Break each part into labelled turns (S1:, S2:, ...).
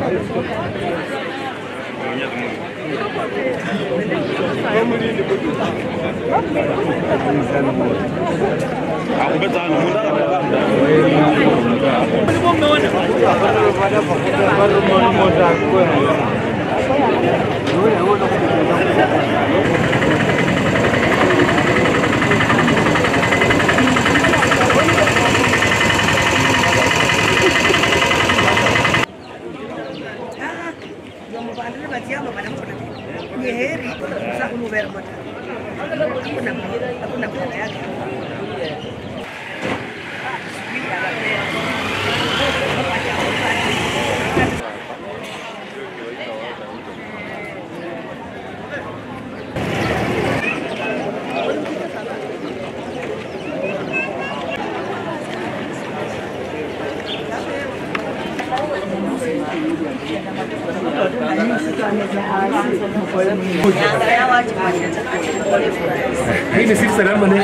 S1: Hii ni sisi salama ne.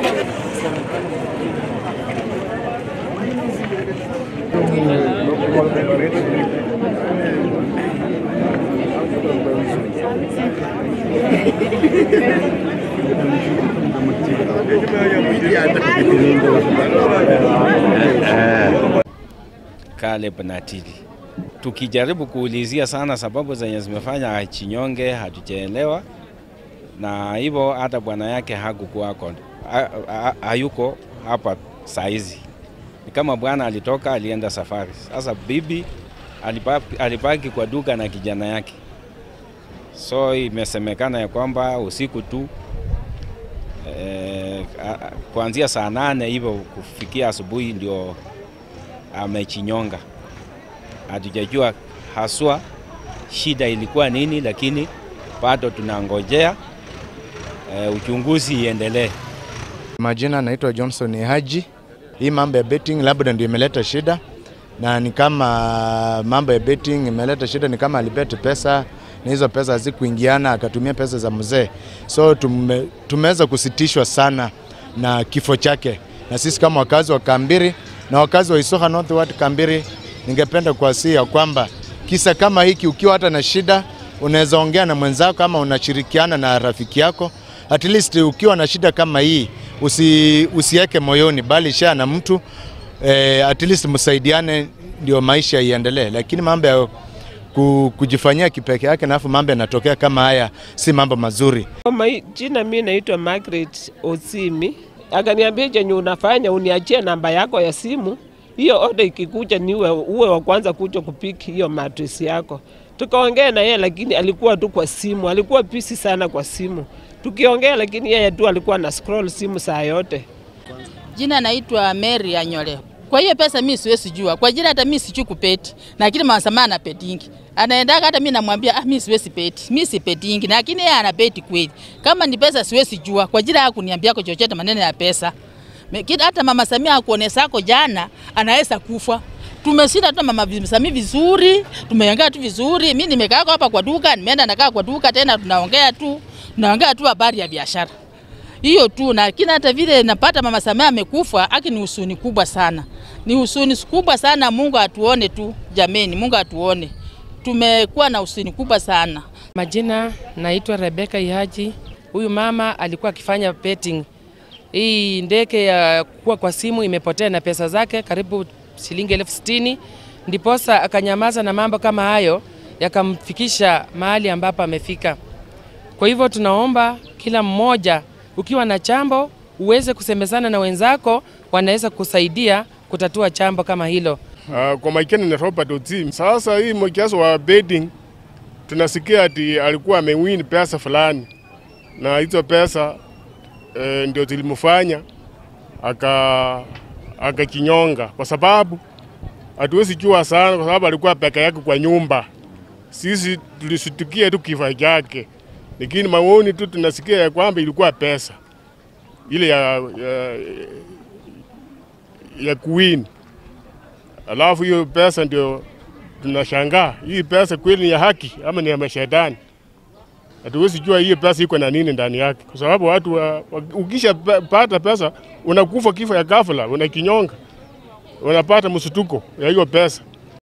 S2: Caleb Natili. Tukijaribu kuulizia sana sababu zenye zimefanya achinyonge hatujaelewa, na hivyo hata bwana yake hakukuwako, ha- ha- hayuko hapa saizi. Ni kama bwana alitoka alienda safari. Sasa bibi alibaki, alibaki kwa duka na kijana yake, so imesemekana ya kwamba usiku tu eh, a- a- kuanzia saa nane hivyo kufikia asubuhi ndio amechinyonga. Hatujajua haswa shida ilikuwa nini, lakini bado tunangojea e, uchunguzi iendelee.
S3: Majina naitwa Johnson Haji. Hii mambo ya betting labda ndio imeleta shida, na ni kama mambo ya betting imeleta shida, ni kama alibet pesa na hizo pesa hazikuingiana, akatumia pesa za mzee, so tume, tumeweza kusitishwa sana na kifo chake, na sisi kama wakazi wa Kambiri na wakazi wa Isoka North Ward Kambiri, ningependa kuwasihi ya kwamba kisa kama hiki, ukiwa hata na shida, unaweza ongea na mwenzako kama unashirikiana na rafiki yako at least ukiwa na shida kama hii usi, usiweke moyoni, bali share na mtu eh, at least msaidiane, ndio maisha iendelee. Lakini mambo ya ku- kujifanyia kipeke yake na afu mambo yanatokea kama haya, si mambo mazuri.
S4: Kwa majina mi naitwa Margaret Osimi, akaniambia chenye unafanya uniachie namba yako ya simu, hiyo oda ikikuja niwe uwe wa kwanza kuja kupiki hiyo mattress yako. Tukaongea na yeye, lakini alikuwa tu kwa simu, alikuwa busy sana kwa simu. Tukiongea, lakini yeye tu alikuwa na scroll simu saa yote.
S5: Jina naitwa Mary Anyole. Kwa hiyo pesa mimi siwezi jua. Kwa jina hata mimi sijui kupeti. Lakini mama samana ana petingi. Anaendaga hata mimi namwambia ah mimi siwezi peti. Mimi si petingi. Lakini yeye ana peti kweli. Kama ni pesa siwezi jua. Kwa jina hakuniambia kwa chochote maneno ya pesa. Me- kila- Hata mama Samia akuonesako jana anaweza kufa. Tumeshinda tu mama Samia vizuri, tumeongea tu vizuri. Mimi nimekaa hapa kwa duka, nimeenda nakaa kwa duka tena tunaongea tu, tunaongea tu habari ya biashara hiyo tu, lakini hata vile napata mama Samia amekufa, aki ni husuni kubwa sana, ni husuni kubwa sana. Mungu atuone tu jameni, Mungu atuone, tumekuwa na husuni kubwa sana.
S6: Majina naitwa Rebeka Ihaji. Huyu mama alikuwa akifanya betting. Hii ndege ya kuwa kwa simu imepotea na pesa zake karibu shilingi elfu sitini ndiposa akanyamaza na mambo kama hayo yakamfikisha mahali ambapo amefika. Kwa hivyo tunaomba kila mmoja, ukiwa na chambo uweze kusemezana na wenzako, wanaweza kusaidia kutatua chambo kama hilo.
S7: Uh, kwa majina ni Robert Otim. Sasa hii mchezo wa betting tunasikia ati alikuwa amewin pesa fulani, na hizo pesa eh, ndio zilimfanya aka akakinyonga, kwa sababu hatuwezi jua sana, kwa sababu alikuwa peke yake kwa nyumba. Sisi tulisitukia tu kifo chake, lakini maoni tu tunasikia ya kwamba ilikuwa pesa ile ya, ya, ya kuwin alafu hiyo pesa ndio tunashangaa, hii pesa kweli ni ya haki ama ni ya mashetani? Hatuwezi jua hiyo pesa iko na nini ndani yake, kwa sababu watu wa, wa, ukisha pa- pata pesa unakufa kifo ya ghafla, unakinyonga, unapata msutuko ya hiyo pesa.